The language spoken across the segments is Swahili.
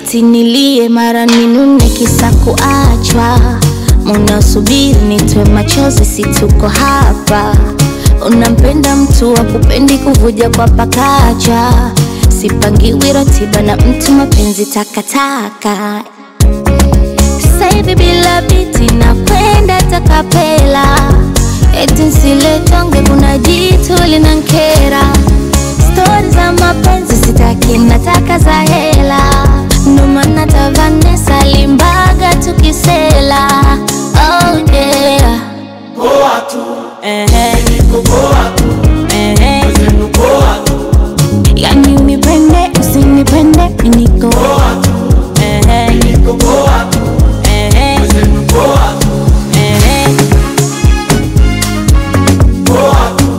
eti nilie mara ninune kisa kuachwa munaosubiri nitwe machozi si tuko hapa unampenda mtu wa kupendi kuvuja kwa pakacha sipangiwi ratiba na mtu mapenzi takataka sasa hivi bila biti na kwenda takapela eti nsiletonge kuna jitu linankera stori za mapenzi sitaki nataka za hela ndo maana ta Vanessa limbaga tukisela oh yeah. Poa tu, Ehe, niko poa tu, ehe. wenzenu poa tu, yani unipende usinipende miniko poa tu, Ehe, niko poa tu, ehe, wenzenu poa tu, ehe. poa tu,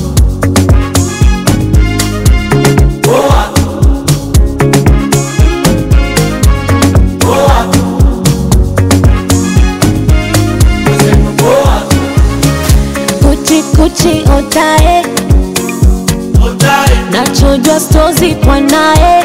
poa tu, poa tu, wenzenu poa tu, kuchi kuchi otae otae, nachojwa stozi kwa naye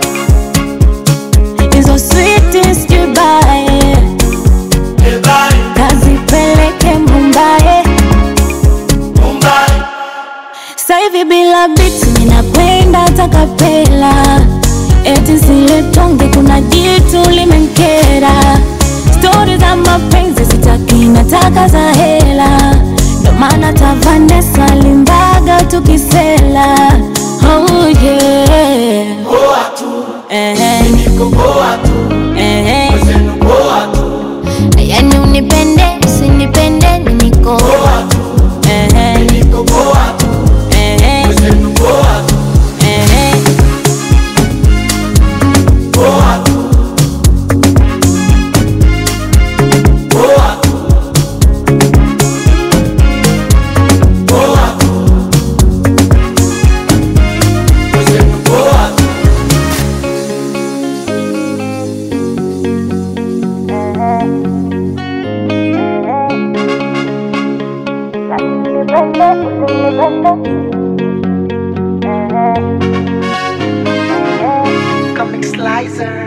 hizo switi sijubae ebae, kazipeleke mumbae Mumbai, Saivi bila biti ninakwenda takapela eti siletonge kuna jitu limenkera stori za mapenzi sitaki nataka za hela ndo maana ta Vanessa limbaga tukisela oh yeah. poa tu, Ehe, niko poa tu, ehe. wenzenu poa tu, Yani unipende usinipende niko poa tu, Ehe, niko poa tu, ehe, wenzenu poa tu, ehe. poa tu, poa tu, poa tu, wenzenu poa tu. Comic Slicer.